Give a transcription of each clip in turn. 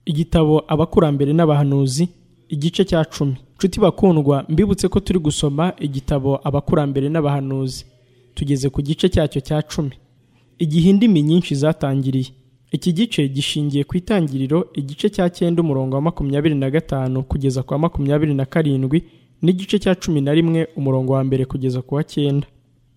igitabo abakurambere n'abahanuzi igice cya cumi nshuti bakundwa mbibutse ko turi gusoma igitabo abakurambere n'abahanuzi tugeze ku gice cyacyo cya cumi igihe indimi nyinshi zatangiriye iki gice gishingiye ku itangiriro igice cya cyenda umurongo wa makumyabiri na gatanu kugeza ku wa makumyabiri na karindwi n'igice cya cumi na rimwe umurongo wa mbere kugeza ku wa cyenda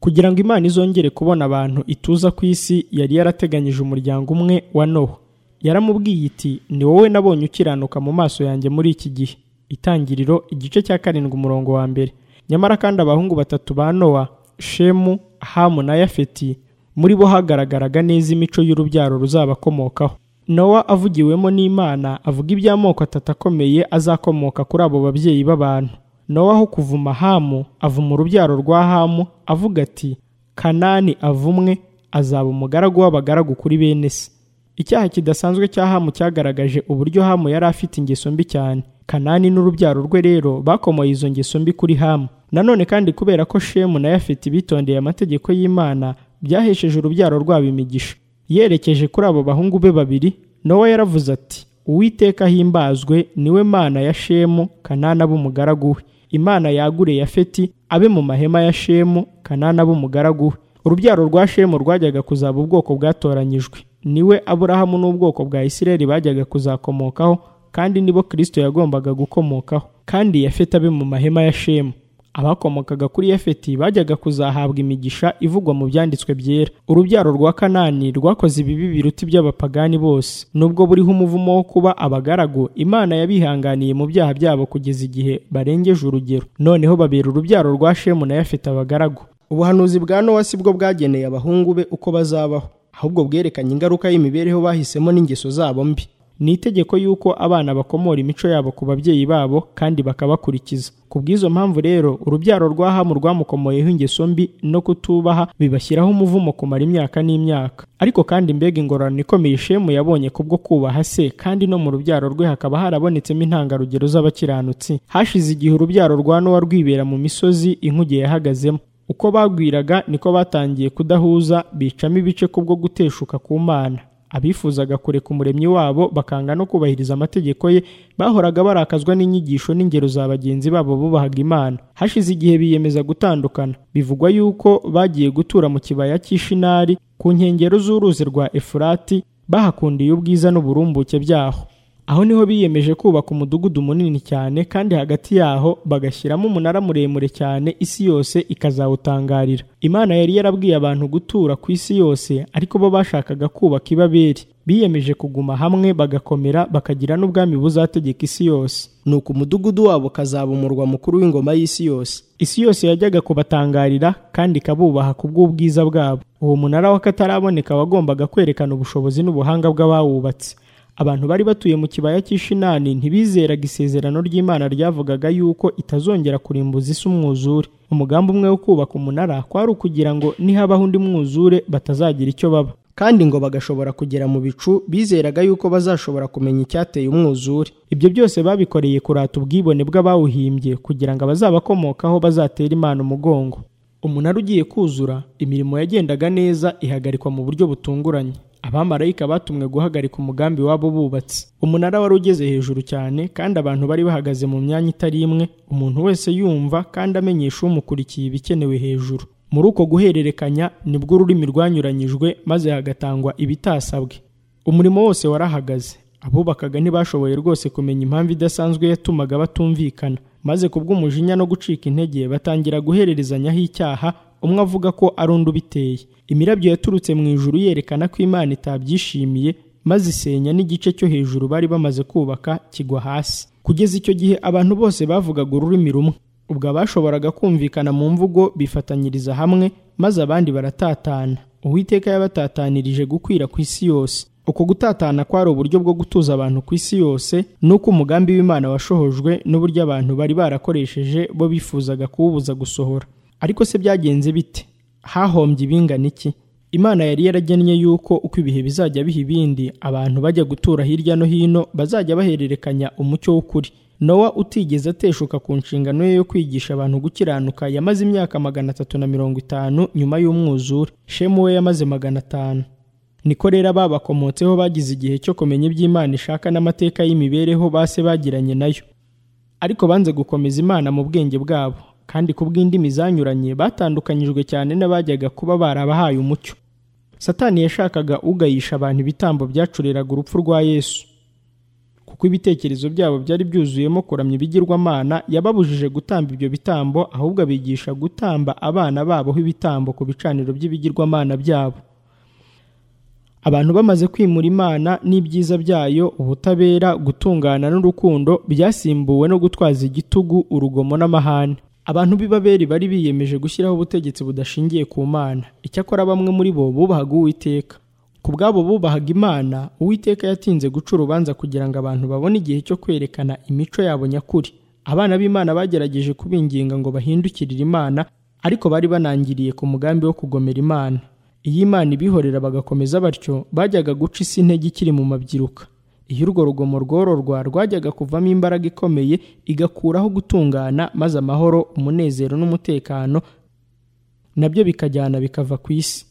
kugira ngo imana izongere kubona abantu ituza ku isi yari yarateganyije umuryango umwe wa nowa yaramubwiye iti ni wowe nabonye ukiranuka mu maso yanjye muri iki gihe itangiriro igice cya karindwi umurongo wa mbere nyamara kandi abahungu batatu ba nowa shemu hamu na yafeti muri bo hagaragaraga neza imico y'urubyaro ruzabakomokaho nowa avugiwemo n'imana avuga iby'amoko atatu akomeye azakomoka kuri abo babyeyi b'abantu nowaho kuvuma hamu avuma urubyaro rwa hamu avuga ati kanani avumwe azaba umugaragu w'abagaragu kuri bene se icyaha kidasanzwe cya hamu cyagaragaje uburyo hamu yari afite ingeso mbi cyane kanani n'urubyaro rwe rero bakomoye izo ngeso mbi kuri hamu nanone kandi kubera ko shemu na yafeti bitondeye amategeko y'imana byahesheje urubyaro rwabo imigisha yerekeje kuri abo bahungu be babiri nowa yaravuze ati uwiteka ahimbazwe niwe mana ya shemu kanani abe umugaragu we imana yagure yafeti abe mu mahema ya shemu kanana b'umugaragu we urubyaro rwa shemu rwajyaga kuzaba ubwoko bwatoranyijwe niwe aburahamu n'ubwoko bwa isireli bajyaga kuzakomokaho kandi nibo kirisito yagombaga gukomokaho kandi yafeti abe mu mahema ya shemu abakomokaga kuri yafeti bajyaga kuzahabwa imigisha ivugwa mu byanditswe byera urubyaro rwa kanani rwakoze ibibi biruta iby'abapagani bose nubwo buriho umuvumo wo kuba abagaragu imana yabihanganiye mu byaha byabo kugeza igihe barengeje urugero noneho babera urubyaro rwa shemu na yafeti abagaragu ubuhanuzi bwa nowa si bwo bwageneye abahungu be uko bazabaho ahubwo bwerekanye ingaruka y'imibereho bahisemo n'ingeso zabo mbi ni itegeko y'uko abana bakomora imico yabo ku babyeyi babo kandi bakabakurikiza ku bw'izo mpamvu rero urubyaro rwa hamu rwamukomoyeho ingeso mbi no kutubaha bibashyiraho umuvumo kumara imyaka n'imyaka ariko kandi mbega ingororano ikomeye shemu yabonye kubwo kubaha se kandi no mu rubyaro rwe hakaba harabonetsemo intangarugero z'abakiranutsi hashize igihe urubyaro rwa nowa rwibera mu misozi inkuge yahagazemo uko bagwiraga niko batangiye kudahuza bicamo ibice kubwo guteshuka ku mana abifuzaga kureka umuremyi wabo bakanga no kubahiriza amategeko ye bahoraga barakazwa n'inyigisho n'ingero za bagenzi babo bubahaga imana hashize igihe biyemeza gutandukana bivugwa yuko bagiye gutura mu kibaya cy'ishinari ku nkengero z'uruzi rwa efurati bahakundiye ubwiza n'uburumbuke byaho aho niho biyemeje kubaka umudugudu munini cyane kandi hagati yaho bagashyiramo umunara muremure cyane isi yose ikazawutangarira imana yari yarabwiye abantu gutura ku isi yose ariko bo bashakaga kubaka ibaberi biyemeje kuguma hamwe bagakomera bakagira n'ubwami buzategeka isi yose nuko umudugudu wabo kazaba umurwa mukuru w'ingoma y'isi yose isi yose yajyaga kubatangarira kandi ikabubaha ku bw'ubwiza bwabo uwo munara w'akataraboneka wagombaga kwerekana ubushobozi n'ubuhanga bw'abawubatse abantu bari batuye mu kibaya cy'ishinani ntibizeraga isezerano ry'imana ryavugaga yuko itazongera kurimbuza isi umwuzure umugambi umwe wo kubaka umunara kwari ukugira ngo nihabaho undi mwuzure batazagira icyo baba kandi ngo bagashobora kugera mu bicu bizeraga yuko bazashobora kumenya icyateye umwuzure ibyo byose babikoreye kurata ubwibone bw'abawuhimbye kugira ngo abazabakomokaho bazatere imana umugongo umunara ugiye kuzura imirimo yagendaga neza ihagarikwa mu buryo butunguranye abamarayika batumwe guhagarika umugambi wabo bubatse umunara wari ugeze hejuru cyane kandi abantu bari bahagaze mu myanya itari imwe umuntu wese yumva kandi amenyesha umukurikiye ibikenewe hejuru muri uko guhererekanya nibwo ururimi rwanyuranyijwe maze hagatangwa ibitasabwe umurimo wose warahagaze abubakaga ntibashoboye rwose kumenya impamvu idasanzwe yatumaga batumvikana maze kubw'umujinya no gucika intege batangira guhererezanyaho icyaha umwe avuga ko ari undi ubiteye imirabyo yaturutse mu ijuru yerekana ko imana itabyishimiye maze isenya n'igice cyo hejuru bari bamaze kubaka kigwa hasi kugeza icyo gihe abantu bose bavugaga ururimi rumwe ubwo abashoboraga kumvikana mu mvugo bifatanyiriza hamwe maze abandi baratatana uwiteka yabatatanirije gukwira ku isi yose uko gutatana kwari uburyo bwo gutuza abantu ku isi yose n'uko umugambi w'imana washohojwe n'uburyo abantu bari barakoresheje bo bifuzaga kuwubuza gusohora ariko se byagenze bite hahombye ibingana iki imana yari yaragennye yuko uko ibihe bizajya biha ibindi abantu bajya gutura hirya no hino bazajya bahererekanya umucyo w'ukuri nowa utigeze ateshuka ku nshingano ye yo kwigisha abantu gukiranuka yamaze imyaka magana atatu na mirongo itanu nyuma y'umwuzure shemu we yamaze magana atanu niko rero ababakomotseho bagize igihe cyo kumenya iby'imana ishaka n'amateka y'imibereho base bagiranye nayo ariko banze gukomeza imana mu bwenge bwabo kandi ku bw'indimi zanyuranye batandukanyijwe cyane n'abajyaga kuba barabahaye umucyo satani yashakaga ugayisha abantu ibitambo byacuriraga urupfu rwa yesu kuko ibitekerezo byabo byari byuzuyemo kuramya ibigirwamana yababujije gutamba ibyo bitambo ahubwo abigisha gutamba abana baboho ibitambo ku bicaniro by'ibigirwamana byabo abantu bamaze kwimura imana n'ibyiza byayo ubutabera gutungana n'urukundo byasimbuwe no gutwaza igitugu urugomo n'amahane abantu b'ibaberi bari biyemeje gushyiraho ubutegetsi budashingiye ku mana icyakora bamwe muri bo bubahaga uwiteka ku bwabo bubahaga imana uwiteka yatinze guca urubanza kugira ngo abantu babone igihe cyo kwerekana imico yabo nyakuri abana b'imana bagerageje kubinginga ngo bahindukirire imana ariko bari banangiriye ku mugambi wo kugomera imana iyo imana ibihorera bagakomeza batyo bajyaga guca isi intege ikiri mu mabyiruka iyo urwo rugomo rwororwa rwajyaga kuvamo imbaraga ikomeye igakuraho gutungana maze amahoro umunezero n'umutekano nabyo bikajyana bikava ku isi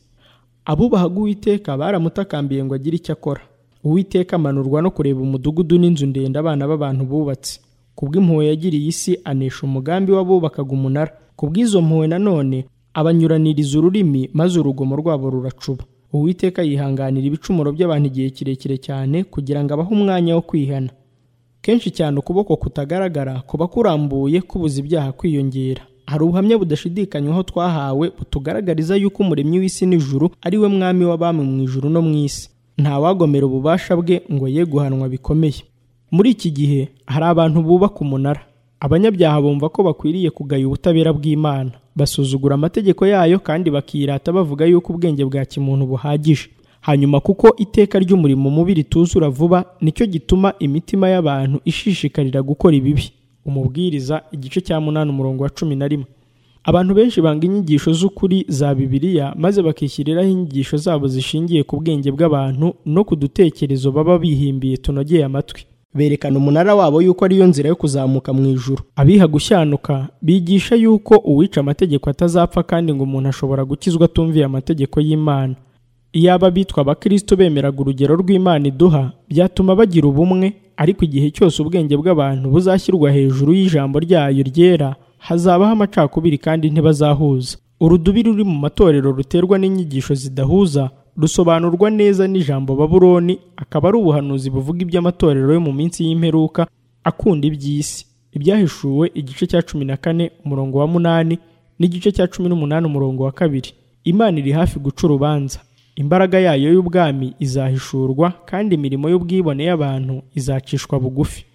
abubahaga uwiteka baramutakambiye ngo agire icyo akora uwiteka amanurwa no kureba umudugudu n'inzu ndende abana b'abantu bubatse ku bw'impuhwe yagiriye isi anesha umugambi w'abubakaga umunara ku bw'izo mpuhwe nanone abanyuraniriza ururimi maze urugomo rwabo ruracuba uwiteka yihanganira ibicumuro by'abantu igihe kirekire cyane kugira ngo abahe umwanya wo kwihana kenshi cyane ukuboko kutagaragara kuba kurambuye kubuza ibyaha kwiyongera hari ubuhamya budashidikanywaho twahawe butugaragariza yuko umuremyi w'isi n'ijuru ari we mwami w'abami mu ijuru no mu isi ntawagomera ububasha bwe ngo ye guhanwa bikomeye muri iki gihe hari abantu bubaka umunara abanyabyaha bumva ko bakwiriye kugaya ubutabera bw'imana basuzugura amategeko yayo kandi bakirata bavuga yuko ubwenge bwa kimuntu buhagije hanyuma kuko iteka ry'umurimo mubi rituzura vuba nicyo gituma imitima y'abantu ishishikarira gukora ibibi umubwiriza igice cya munani umurongo wa cumi na rimwe abantu benshi banga inyigisho z'ukuri za bibiliya maze bakishyiriraho inyigisho zabo zishingiye ku bwenge bw'abantu no ku dutekerezo baba bihimbiye tunogeye amatwi berekana umunara wabo yuko ariyo nzira yo kuzamuka mu ijuru abiha gushyanuka bigisha yuko uwica amategeko atazapfa kandi ngo umuntu ashobora gukizwa atumviye amategeko y'imana iyaba bitwa abakristo bemeraga urugero rw'imana iduha byatuma bagira ubumwe ariko igihe cyose ubwenge bw'abantu buzashyirwa hejuru y'ijambo ryayo ryera hazabaho amacakubiri kandi ntibazahuza urudubi ruri mu matorero ruterwa n'inyigisho zidahuza rusobanurwa neza n'ijambo baburoni akaba ari ubuhanuzi buvuga iby'amatorero yo mu minsi y'imperuka akunda iby'isi ibyahishuwe igice cya cumi na kane umurongo wa munani n'igice cya cumi n'umunani umurongo wa kabiri imana iri hafi guca urubanza imbaraga yayo y'ubwami izahishurwa kandi imirimo y'ubwibone y'abantu izacishwa bugufi